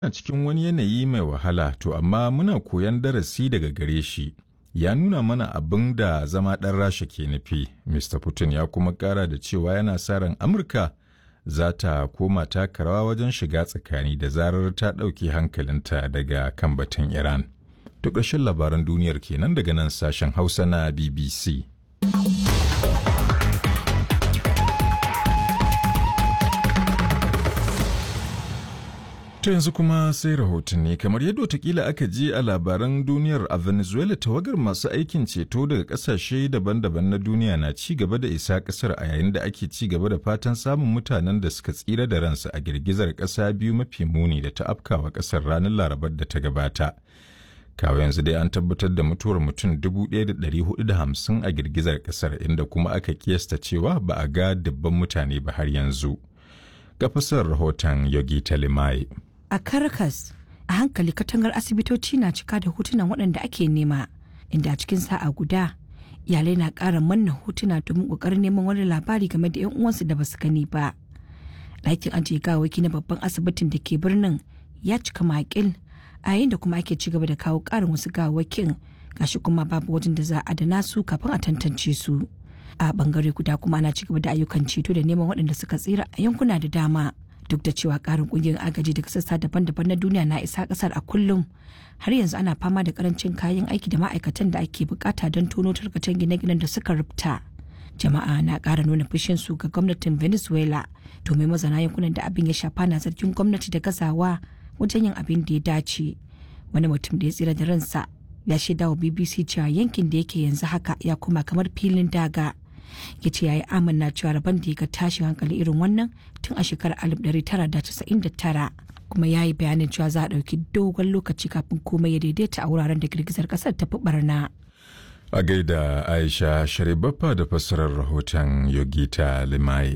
a cikin wani yanayi mai wahala to amma muna koyan darasi daga gare shi ya nuna mana abin da zama ɗan rasha ke nufi mr putin ya kuma ƙara da cewa yana sa ran amurka za ta koma taka rawa wajen shiga tsakani da zarar ta ɗauke hankalinta daga kan batun iran to ƙarshen labaran duniyar kenan daga nan sashen hausa na bbc To yanzu kuma sai rahotanni kamar yadda watakila aka ji a labaran duniyar a Venezuela tawagar masu aikin ceto daga kasashe daban-daban na duniya na ci gaba da isa kasar a yayin da ake ci gaba da fatan samun mutanen da suka tsira da ransu a girgizar kasa biyu mafi muni da ta afkawa kasar ranar larabar da ta gabata. Kawo yanzu dai an tabbatar da mutuwar mutum 1,450 a girgizar kasar inda kuma aka kiyasta cewa ba a ga dubban mutane ba har yanzu. Ga fasar rahoton Yogi Talimai. a Caracas a hankali katangar asibitoci na cika da hotunan waɗanda ake nema inda a cikin sa'a guda iyalai na ƙara manna hotuna domin ƙoƙarin neman wani labari game da 'yan uwansu da basu gani ba ɗakin ajiye gawaki na babban asibitin da ke birnin ya cika makil a yayin da kuma ake ci gaba da kawo ƙarin wasu gawakin gashi kuma babu wajen da za a adana su kafin a tantance su a bangare guda kuma ana ci gaba da ayyukan ceto da neman waɗanda suka tsira a yankuna da dama duk da cewa karin kungiyar agaji daga sassa daban-daban na duniya na isa kasar a kullum har yanzu ana fama da karancin kayan aiki da ma'aikatan da ake bukata don tono tarkacen gine-ginen da suka rubta jama'a na ƙara nuna fushin su ga gwamnatin venezuela domin mazana yankunan da abin ya shafa na zargin gwamnati da gazawa wajen yin abin da ya dace wani mutum da ya tsira da ransa ya shaida wa bbc cewa yankin da yake yanzu haka ya koma kamar filin daga ya ce ya yi amanna cewa rabon da ya ga tashin hankali irin wannan tun a shekarar 1999 kuma ya yi bayanin cewa za a ɗauki dogon lokaci kafin komai ya daidaita a wuraren da girgizar ƙasar ta fi barna. A gaida Aisha Sharibaffa da fassarar rahoton Yogita Limai.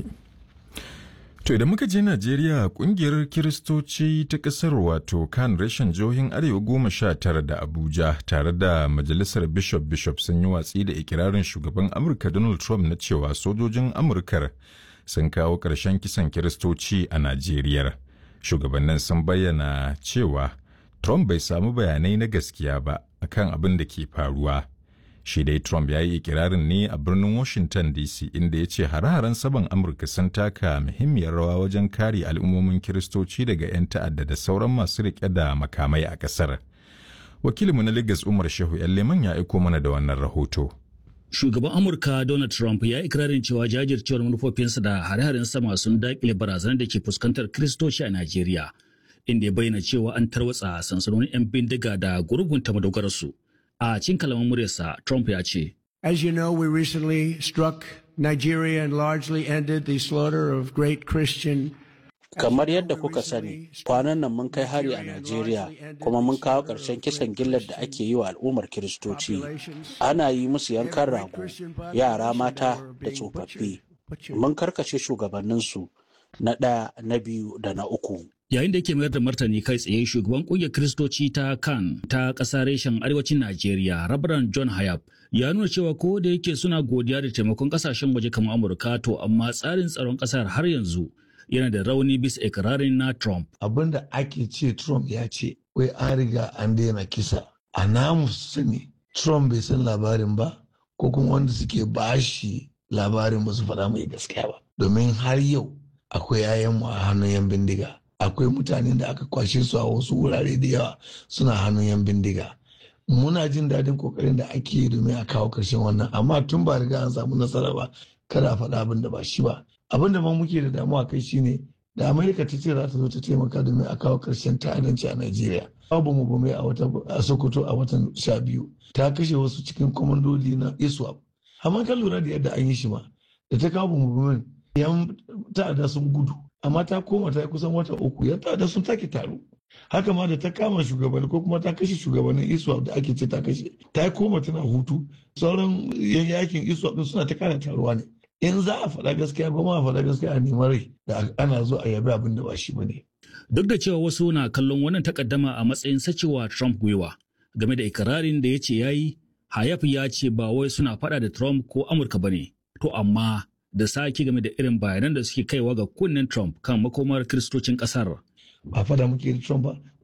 To idan muka je Najeriya kungiyar Kiristoci ta ƙasar wato kan rashin jihohin Arewa goma sha tara da Abuja tare da Majalisar Bishop Bishop sun yi watsi da ikirarin shugaban Amurka Donald Trump na cewa sojojin Amurkar sun kawo ƙarshen kisan Kiristoci a Najeriya. Shugabannin sun bayyana cewa Trump bai samu bayanai na gaskiya ba akan abin da ke faruwa. shi dai Trump ya yi ikirarin ne a birnin Washington DC inda ya ce hare-haren saban Amurka sun taka muhimmiyar rawa wajen kare al'ummomin Kiristoci daga 'yan ta'adda da sauran masu riƙe da makamai a ƙasar. Wakilinmu na Lagos Umar Shehu Leman ya aiko mana da wannan rahoto. Shugaban Amurka Donald Trump ya ikirarin cewa jajircewar manufofinsa da hare-haren sama sun daƙile barazanar da ke fuskantar Kiristoci a Najeriya, inda ya bayyana cewa an tarwatsa sansanonin 'yan bindiga da gurgunta madogararsu. A cikin kalaman muryarsa, Trump ya ce, As you know, we recently struck Nigeria and largely ended the slaughter of great Christian Kamar yadda kuka sani, kwanan nan mun kai hari a Najeriya kuma mun kawo ƙarshen kisan gillar da ake yi wa al'ummar Kiristoci. Ana yi musu yankan rago, yara mata da tsofaffi. Mun karkace shugabanninsu na ɗaya, na biyu da na uku. Yayin da yake mayar da martani kai tsaye shugaban kungiyar Kiristoci ta kan ta ƙasa reshen arewacin Najeriya, Rabaran John Hayab, ya nuna cewa ko da yake suna godiya da taimakon ƙasashen waje kamar Amurka to amma tsarin tsaron ƙasar har yanzu yana da rauni bisa ikirarin na Trump. Abin da ake ce Trump ya ce, wai an riga an daina kisa. A namu sani, Trump bai san labarin ba, ko kuma wanda suke bashi labarin ba su faɗa mai gaskiya ba. Domin har yau akwai 'ya'yanmu a hannun 'yan bindiga. akwai mutanen da aka kwashe su a wasu wurare da yawa suna hannun yan bindiga muna jin daɗin kokarin da ake yi domin a kawo ƙarshen wannan amma tun ba riga an samu nasara ba kada a faɗa abin da ba shi ba abin da ma muke da damuwa kai shine da amerika ta ce za ta zo ta taimaka domin a kawo ƙarshen ta'addanci a najeriya babu mu bame a wata a sokoto a watan sha biyu ta kashe wasu cikin kwamandoli na iswap amma kan lura da yadda an yi shi ma da ta kawo mu yan ta'adda sun gudu amma ta koma ta yi kusan wata uku ya da sun take taro haka ma da ta kama shugabanni ko kuma ta kashe shugabannin iswap da ake ce ta kashe ta yi koma tana hutu sauran yan yakin iswap din suna ta kara taruwa ne in za a faɗa gaskiya ba ma a faɗa gaskiya a neman rai da ana zo a yabi abin da ba shi ba ne. Duk da cewa wasu na kallon wannan takaddama a matsayin sacewa Trump gwiwa game da ikirarin da ya ce ya yi, Hayaf ya ce ba wai suna faɗa da Trump ko Amurka ba ne, to amma da sake game da irin bayanan da suke kaiwa ga kunnen Trump kan makomar kiristocin ƙasar. Ba fada muke da Trump ba,